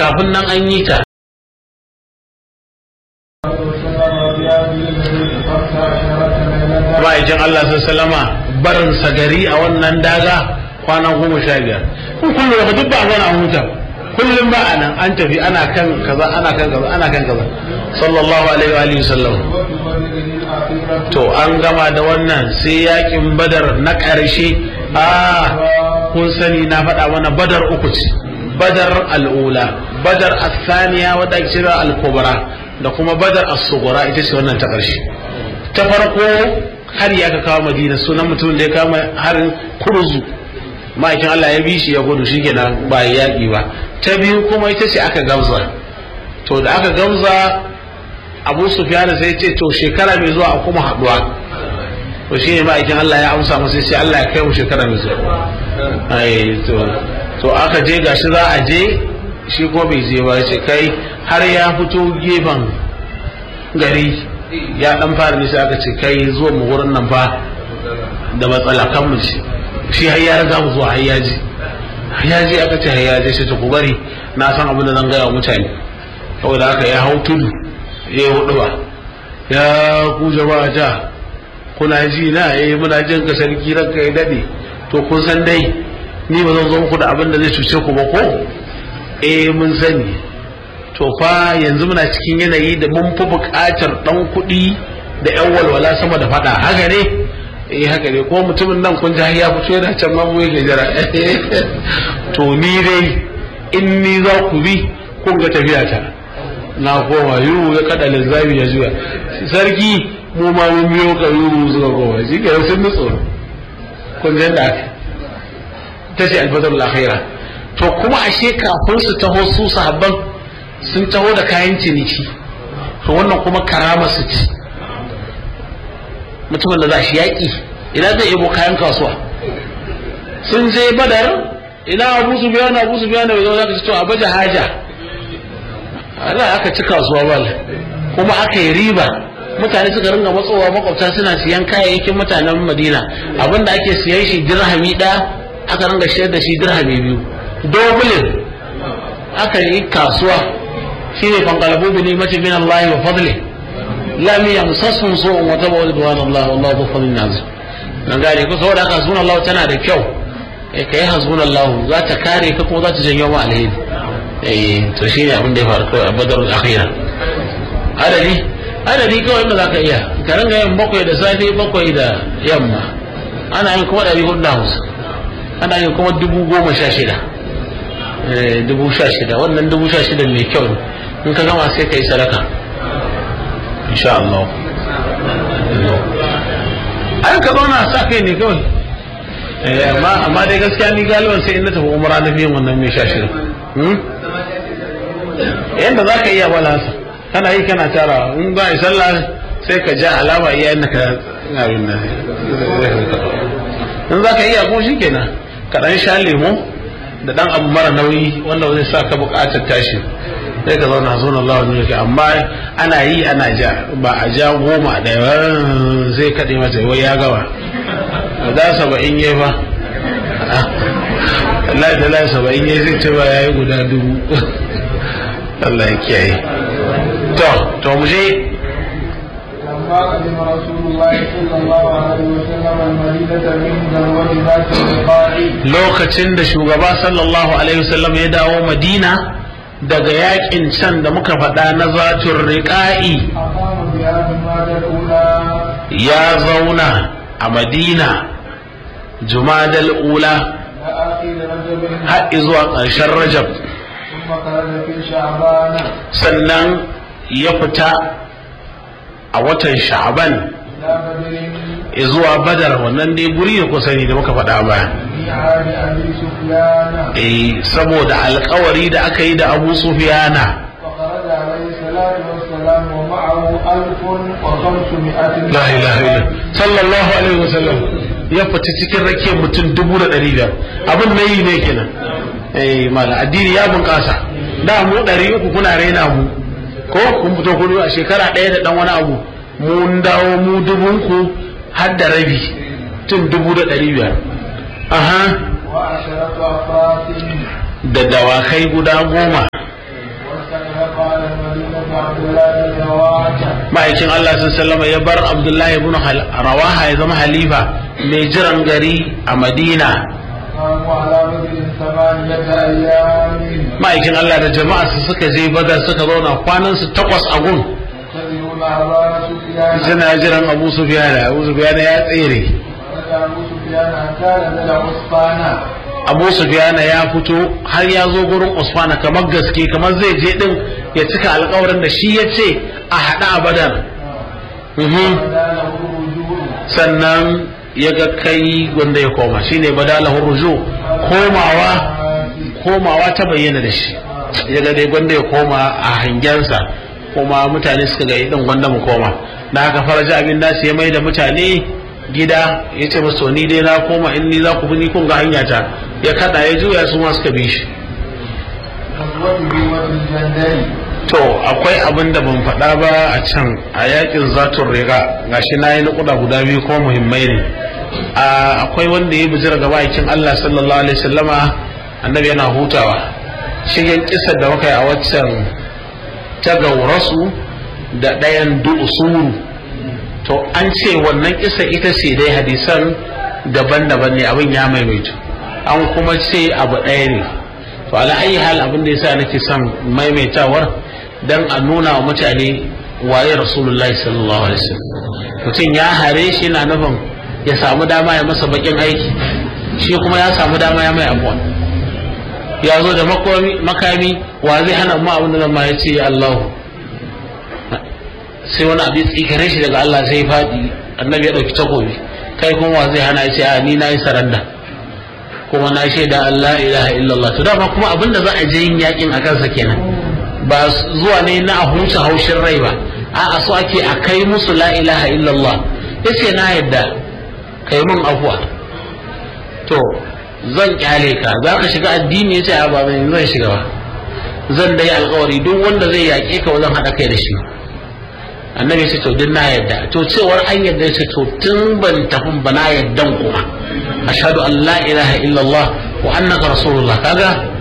kafin nan an yi ta ma'aikin Allah sallama barin gari a wannan daga kwana goma sha biyar kun kullum da duk ba a zauna a huta kullum ba a nan an tafi ana kan kaza ana kan kaza ana kan kaza sallallahu alaihi wa alihi wasallam to an gama da wannan sai yakin badar na ƙarshe a kun sani na faɗa mana badar uku ce badar al'ula badar asaniya wadda ake cewa al-kubra da kuma badar as-sughra ita ce wannan ta ƙarshe ta farko har ya ka kawo madina sunan mutumin da ya kama harin kurzu ma'aikin Allah ya bi shi ya gudu shi kenan ba ya yaƙi ba ta biyu kuma ita ce aka gamza to da aka gamza abu sufyan sai ce to shekara mai zuwa a kuma haɗuwa to shi ne ma'aikin Allah ya amsa masa sai Allah ya kai mu shekara mai zuwa ai to to aka je gashi za a je shi ko bai je ba ce kai har ya fito gefen gari ya dan fara nisa aka ce kai zuwa mu wurin nan fa da matsala kan mu ce shi har ya riga mu zuwa har ya ji har ya ji aka ce har ya ji sai ta ku bari na san abin da zan gaya wa mutane saboda haka ya hau tudu ya yi hudu ba ya ku jama'a ja kuna ji na eh muna jin ka sarki ranka ya dade to kun san dai ni ba zan zo muku da abin da zai cuce ku ba ko eh mun sani to fa yanzu muna cikin yanayi da mun fi buƙatar ɗan kuɗi da ƴan walwala sama da faɗa haka ne eh haka ne ko mutumin nan kun ji ya fito yana can ma mu yake jira to ni dai in ni za ku bi kun ga tafiya ta na koma yuru ya kada linzami ya juya sarki mu ma mun biyo ka yuru suka koma shi ke sun nutso kun ji da aka ta ce alfadar akhira to kuma ashe kafin su taho su sahabban sun taho da kayan ciniki to wannan kuma karama su ci mutumin da za shi yaƙi ina zai yabo kayan kasuwa sun je badar ina abu su biya na abu su biya na bai zaka ci to a baje haja Allah aka ci kasuwa bal kuma aka yi riba mutane suka ringa matsowa makwabta suna siyan kayayyakin mutanen madina abinda ake siyan shi dirhami ɗaya aka ringa shayar da shi dirhami biyu dobulin aka yi kasuwa shine fanqalabu bi ni'mati min Allah wa fadli lam yamsasum su'un wa tabu ridwan Allah wallahu dhu fadlin azim dan gane ko saboda haka sunan Allah tana da kyau eh kai hasbun Allah za ta kare ka kuma za ta janyo ma alheri eh to shine abin da ya faru kawai a badarul akhira adadi adadi kawai da zaka iya ka ringa yin bakwai da safe bakwai da yamma ana yin kuma ɗari hudu da hamsin ana yin kuma dubu goma sha shida dubu sha shida wannan dubu sha shida mai kyau in ka gama sai ka yi sadaka insha Allah ai ka zauna sa kai ne kawai amma amma dai gaskiya ni galiban sai in na tafi umra na fiye wannan mai sha shida yadda za ka iya wala sa kana yi kana tara in ba a sallah sai ka ja alama iya yadda ka abin nan in za ka iya ko shi kenan ka dan sha lemo da dan abu mara nauyi wanda zai sa ka bukatar tashi sai ka zauna zuwa Allah wani yake amma ana yi ana ja ba a ja goma da zai kaɗe mata wai ya gawa da saba'in yi fa Allah da Allah saba'in yi zai ce ba ya yi guda dubu Allah ya kiyaye to to mu je لما قدم رسول الله صلى الله عليه وسلم المدينة من ذروة ذات الرقاع lokacin da shugaba sallallahu alaihi wasallam ya dawo madina daga yakin can da muka faɗa na zatun riƙa'i أقام بها جماد الأولى ya zauna a madina jumadal ula إلى آخر رجب har zuwa ƙarshen rajab ثم خرج في شعبان sannan ya fita a watan sha'aban إلى بدر zuwa badar wannan dai guri da kusa ne da muka faɗa baya في عهد أبي سفيان eh saboda alkawari da aka yi da abu sufiyana وخرج عليه الصلاة والسلام ومعه ألف وخمسمائة la ilaha illa sallallahu alaihi wasallam ya fita cikin rakiyar mutum dubu da ɗari biyar abin na yi ne kenan eh mala addini ya bunƙasa da mu ɗari uku kuna raina mu ko kun fito kudu a shekara ɗaya da ɗan wani abu mun dawo mu dubun ku har da rabi tun dubu da ɗari biyar aha وعشرة أفراد da dawakai guda goma عبد الله بن رواحة ma'aikin Allah sun sallama ya bar Abdullahi ibn Hal- Rawaha ya zama halifa mai jiran gari a Madina قاموا على بدر ثمانية أيام ma'aikin Allah da jama'a su suka je Badar suka zauna kwanan su takwas a gun ينتظرون أبا سفيان suna jiran Abu Sufyan Abu Sufyan ya tsere ورجع أبو سفيان حتى نزل عصفانا Abu Sufyan ya fito har ya zo gurin Usman kamar gaske kamar zai je din ya cika alƙawarin da shi ya ce a haɗa a Badar Mhm. بدا له الرجوع sannan ya ga kai wanda ya koma shine badalahu ruju komawa komawa ta bayyana da shi ya ga dai gwanda ya koma a hangensa kuma mutane suka ga idan gwanda mu koma na haka faraja abin nasu ya mai da mutane gida ya ce masu ni dai na koma in ni za ku bi ni kun ga hanya ta ya kada ya juya su ma suka bi shi غزوته والجندل to akwai abin da ban faɗa ba a can a yakin zatun riga gashi na yi nukuda guda biyu kuma muhimmai ne a akwai wanda ya bijira gaba aikin Allah sallallahu alaihi wasallama annabi yana hutawa shigen kisar da muka yi a waccan ta gaurasu da ɗayan du'usuru to an ce wannan kisa ita ce dai hadisan daban-daban ne abin ya maimaitu an kuma ce abu ɗaya ne to ala ayi hal abin da yasa nake son maimaitawar dan a nuna wa mutane waye rasulullahi sallallahu alaihi wasallam mutum ya hare shi na nufin ya samu dama ya masa bakin aiki shi kuma ya samu dama ya mai abuwa ya zo da makomi- makami wa zai hana mu abin da zan ma ya ce Allahu sai wani abin tsikare shi daga Allah sai ya faɗi annabi ya ɗauki takobi kai kuma wa zai hana ya ce a ni na yi saranda kuma na shaida Allah ilaha illallah to dama kuma abin da za a je yin yakin a kansa kenan ba zuwa ne na a huce haushin rai ba a'a so ake a kai musu la ilaha illallah yace na yadda kai mun afuwa to zan kyale ka za ka shiga addini yace a ba zan zan shiga ba zan dai alkawari duk wanda zai yaƙe ka zan haɗa kai da shi annabi ce to duk na yadda to cewar an yadda ce to tun ban tafi ba na yaddan kuma ashhadu an la ilaha illallah wa annaka rasulullah kaga